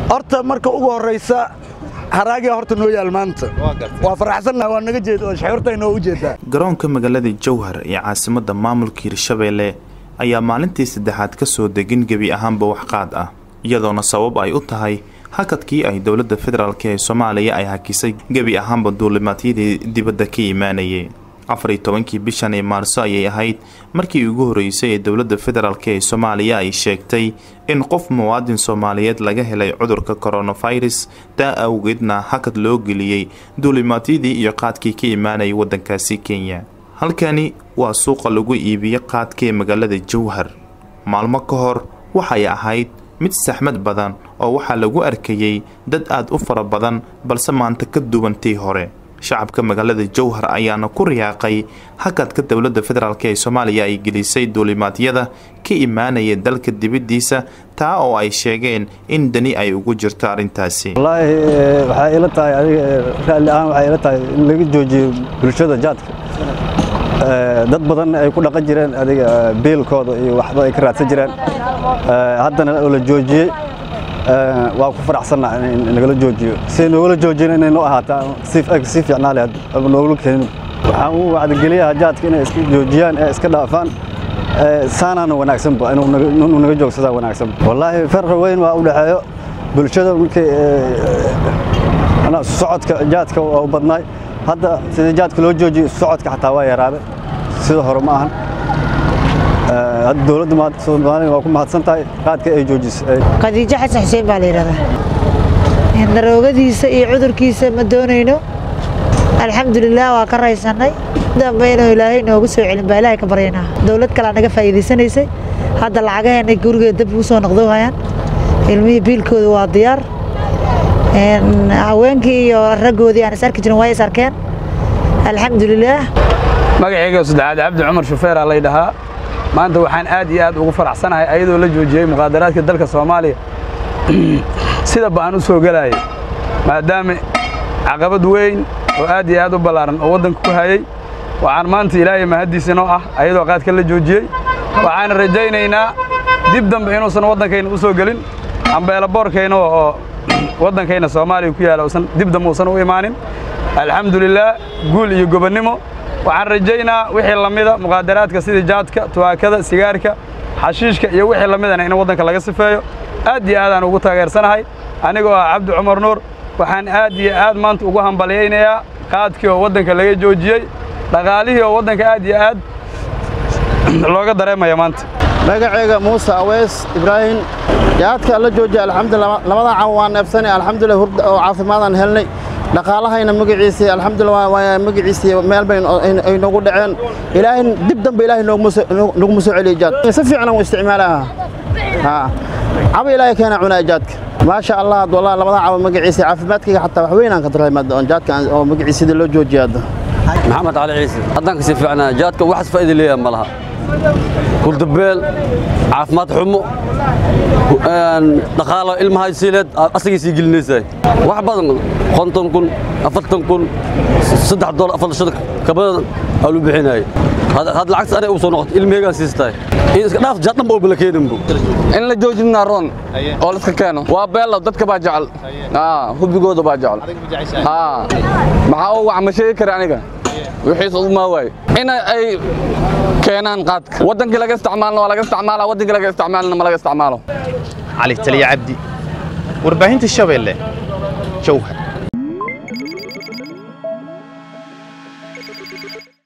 horta marka ugu horraysa haraagiya horta noo yaal maanta waa faraxsannaha waa naga jeed oo shaxurta inoo u jeedaa garoonka magaalada jowhar ee caasimadda maamulka hirshabeelle ayaa maalintii saddexaad ka soo degin gebi ahaanba waxqaad ah iyadoona sabab ay u tahay hakadkii ay dowladda federaalk ee soomaaliya ay hakisay gebi ahaanba duulimaadyadii dibadda ka imaanayay afariyo tobankii bishan ee maarso ayay ahayd markii ugu horreysay ee dowladda federaalk ee soomaaliya ay sheegtay in qof muwaadin soomaaliyeed laga helay cudurka koronafirus taa awgeedna hakad loo geliyey duulimaadyadii iyo qaadkii ka imaanayay waddankaasi kenya halkani waa suuqa lagu iibiyo qaadka ee magaalada jowhar maalmo ka hor waxay ahayd mid saxmad badan oo waxaa lagu arkayey dad aad u fara badan balse maanta ka duwantii hore shacabka magaalada jowhar ayaana ku riyaaqay hakadka dowladda federaalk ee soomaaliya ay gelisay duulimaadyada ka imaanaya dalka dibaddiisa taa oo ay sheegeen in dani ay ugu jirto arrintaasi wallaahi waxay ila tahay adiga raalli ahaan waxay ila tahay in laga joojiyo bulshada jaadka dad badan ay ku dhaqan jireen adiga biilkooda iyo waxba ay ka raadsan jireen haddana oo la joojiyey waa ku faraxsannaha in nagala joojiyo si noogala joojiyana inay noo ahaataa sii fiicnaa leh noogala keenin waxaan u wacdigeliyaha jaadka inay iska joojiyaan ee iska dhaafaan saanaana wanaagsanba inuu naga joogsadaa wanaagsanba wallaahi farqi weyn waa u dhexeeyo bulshada markay socodka jaadka waa u badnaay hadda sidii jaadka loo joojiyo socodka xataa waa yaraaday sida hore ma ahan hadda dowladda soomaaliya waa ku mahadsan tahay qaadka ay joojisay khadiijo xasan xuseen baa la yidhahdaa daroogadiisa iyo cudurkiisa ma doonayno alxamdulilah waa ka raysannay dambe inuu ilaahay noogu soo celin baa ilaahay ka baryaynaa dowlad kalea naga faa'iidaysanaysay hadda lacagaheennay gurigeeda dab ugu soo noqdoohayaan ilmihii biilkooda waa diyaar haweenkii iyo raggoodii aan is arki jirin waa is arkeen alxamdulilaah magacayga saddexaad cabdi cumar shufeeraa lay dhahaa maanta waxaan aad iyo aad ugu faraxsanahay ayadoo la joojiyey muqaadaraadka dalka soomaaliya sida ba'an u soo gelaayay maadaama caqabad weyn oo aad iyo aad u ballaaran oo waddanka ku hayey waxaan maanta ilaahay mahaddiisa noo ah ayadoo qaadka la joojiyey waxaan rajaynaynaa dib dambe inuusan waddankayna u soo gelin ambeelaboorkayna oo waddankayna soomaaliya ku yaala usan dib dambe uusan u imaanin alxamdulilaah guul iyo gobonnimo waxaan rajaynaa wixii la mida muqaadaraadka sida jaadka tuwaakada sigaarka xashiishka iyo wixii la midana in waddanka laga sifeeyo aad iyo aadaan ugu taageersanahay anigoo ah cabdi cumar nuur waxaan aad iyo aad maanta ugu hambalyaynayaa qaadkii oo waddanka laga joojiyey dhaqaalihii oo waddanka aad iyo aad looga dareemaya maanta magacayga muuse aweys ibraahim jaadka la joojiya alxamdulillah labadan caw waan neefsanay alxamdulillah hurda oo caafimaadaan helnay dhaqaalahayna magaciisii alxamdulillah waa magaciisii meel bay ay noogu dhaceen ilaahay dib dambe ilaahay nooguma soo celiyo jaad si fiican aan u isticmaalaha haa caba ilaahay keena cunaa jaadka maasha allah wallahi labadan caw magaciisii caafimaadkayga xataa wax weyn aan ka dareemay jaadka oo magaciisii loo joojiya hadda maxamed cali ciise haddaan kasii fiicnaa jaadka waxas faa'iida leeyahay ma laha kuldabeel caafimaad xumo dhaqaalo ilmaha siileed asagay sii gelinaysaa wax badan konton kun afartan kun saddex doollar afar shan kabadan aa lu bixinayay had lacagta anay u soo noqoto ilmaheygaan siistahay in iska dhaaf jaad dhanba oo bala keeninbu in la joojinaa roon oo la iska keeno waa beelo dadka baa jecel hubigooda baa jecel maxaa u wax ma sheegi kara aniga wixiis umaa waaye in ay keenaan qaadka waddankii laga isticmaalna waa laga isticmaala waddankii laga isticmaalna ma laga isticmaalo cali taliya cabdi warbaahinta shabeelle jowhar